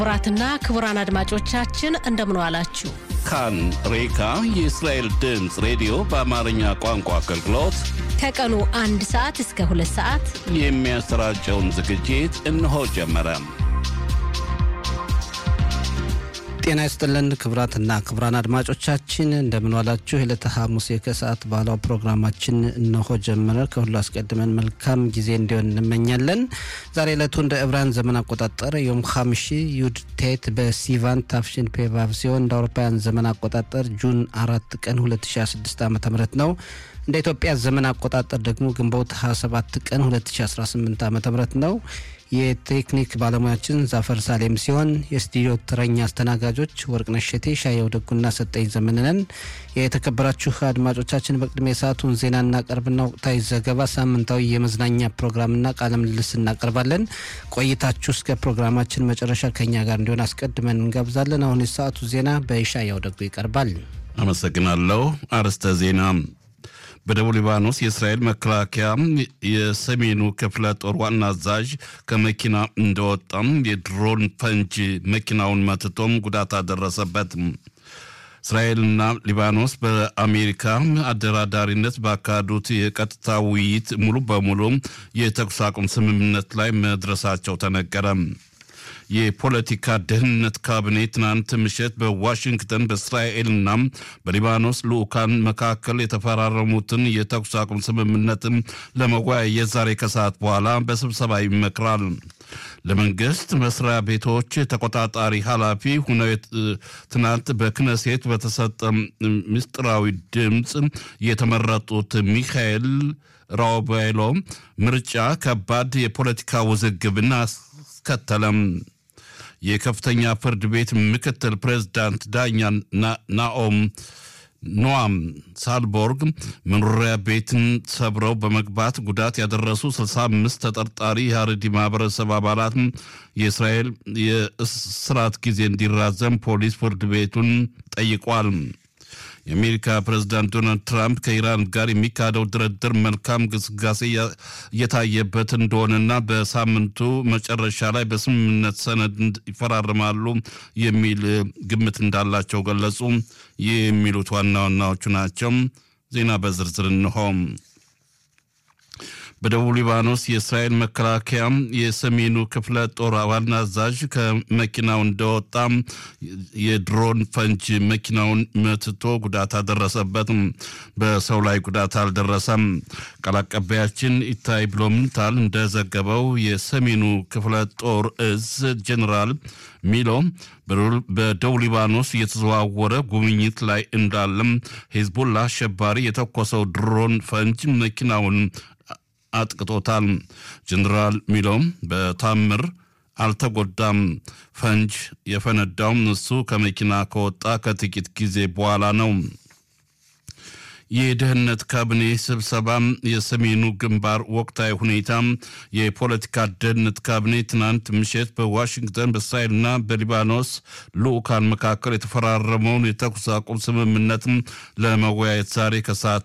ክቡራትና ክቡራን አድማጮቻችን እንደምን ዋላችሁ። ካን ሬካ የእስራኤል ድምፅ ሬዲዮ በአማርኛ ቋንቋ አገልግሎት ከቀኑ አንድ ሰዓት እስከ ሁለት ሰዓት የሚያሰራጨውን ዝግጅት እነሆ ጀመረ። ጤና ይስጥልን ክቡራትና ክቡራን አድማጮቻችን እንደምንዋላችሁ። የዕለተ ሐሙስ ከሰዓት ባህላዊ ፕሮግራማችን እነሆ ጀመረ። ከሁሉ አስቀድመን መልካም ጊዜ እንዲሆን እንመኛለን። ዛሬ ዕለቱ እንደ ዕብራን ዘመን አቆጣጠር ዮም ሐምሺ ዩድ ቴት በሲቫን ታፍሽን ፔቫቭ ሲሆን እንደ አውሮፓውያን ዘመን አቆጣጠር ጁን አራት ቀን 2016 ዓ ም ነው። እንደ ኢትዮጵያ ዘመን አቆጣጠር ደግሞ ግንቦት 27 ቀን 2018 ዓ ም ነው። የቴክኒክ ባለሙያችን ዛፈር ሳሌም ሲሆን የስቱዲዮ ተረኛ አስተናጋጆች ወርቅነሽ ሸቴ፣ ሻየው ደጉና ሰጠኝ ዘመንነን። የተከበራችሁ አድማጮቻችን በቅድሚያ የሰዓቱን ዜና እናቀርብና ወቅታዊ ዘገባ፣ ሳምንታዊ የመዝናኛ ፕሮግራምና ቃለ ምልልስ እናቀርባለን። ቆይታችሁ እስከ ፕሮግራማችን መጨረሻ ከኛ ጋር እንዲሆን አስቀድመን እንጋብዛለን። አሁን የሰዓቱ ዜና በሻየው ደጉ ይቀርባል። አመሰግናለሁ። አርዕስተ ዜና በደቡብ ሊባኖስ የእስራኤል መከላከያ የሰሜኑ ክፍለ ጦር ዋና አዛዥ ከመኪና እንደወጣም የድሮን ፈንጅ መኪናውን መትቶም ጉዳት አደረሰበት። እስራኤልና ሊባኖስ በአሜሪካ አደራዳሪነት ባካሄዱት የቀጥታ ውይይት ሙሉ በሙሉ የተኩስ አቁም ስምምነት ላይ መድረሳቸው ተነገረ። የፖለቲካ ደህንነት ካቢኔ ትናንት ምሽት በዋሽንግተን በእስራኤልና በሊባኖስ ልዑካን መካከል የተፈራረሙትን የተኩስ አቁም ስምምነትን ለመወያየት ዛሬ ከሰዓት በኋላ በስብሰባ ይመክራል። ለመንግስት መስሪያ ቤቶች ተቆጣጣሪ ኃላፊ ሁነው ትናንት በክነሴት በተሰጠ ምስጢራዊ ድምፅ የተመረጡት ሚካኤል ራውቤሎ ምርጫ ከባድ የፖለቲካ ውዝግብን አስከተለም። የከፍተኛ ፍርድ ቤት ምክትል ፕሬዝዳንት ዳኛ ናኦም ኖአም ሳልቦርግ መኖሪያ ቤትን ሰብረው በመግባት ጉዳት ያደረሱ 65 ተጠርጣሪ የሀረሪ ማህበረሰብ አባላት የእስራኤል የእስራት ጊዜ እንዲራዘም ፖሊስ ፍርድ ቤቱን ጠይቋል። የአሜሪካ ፕሬዝዳንት ዶናልድ ትራምፕ ከኢራን ጋር የሚካሄደው ድርድር መልካም ግስጋሴ እየታየበት እንደሆነና በሳምንቱ መጨረሻ ላይ በስምምነት ሰነድ ይፈራርማሉ የሚል ግምት እንዳላቸው ገለጹ። ይህ የሚሉት ዋና ዋናዎቹ ናቸው። ዜና በዝርዝር እንሆም። በደቡብ ሊባኖስ የእስራኤል መከላከያ የሰሜኑ ክፍለ ጦር ዋና አዛዥ ከመኪናው እንደወጣ የድሮን ፈንጅ መኪናውን መትቶ ጉዳት አደረሰበት። በሰው ላይ ጉዳት አልደረሰም። ቃል አቀባያችን ኢታይ ብሎምንታል እንደዘገበው የሰሜኑ ክፍለ ጦር እዝ ጀኔራል ሚሎ በደቡብ ሊባኖስ እየተዘዋወረ ጉብኝት ላይ እንዳለም ሂዝቡላ አሸባሪ የተኮሰው ድሮን ፈንጅ መኪናውን አጥቅቶታል። ጀኔራል ሚሎም በታምር አልተጎዳም። ፈንጅ የፈነዳውም እሱ ከመኪና ከወጣ ከጥቂት ጊዜ በኋላ ነው። የደህንነት ካቢኔ ስብሰባ የሰሜኑ ግንባር ወቅታዊ ሁኔታ የፖለቲካ ደህንነት ካቢኔ ትናንት ምሽት በዋሽንግተን በእስራኤልና በሊባኖስ ልዑካን መካከል የተፈራረመውን የተኩስ አቁም ስምምነት ለመወያየት ዛሬ ከሰዓት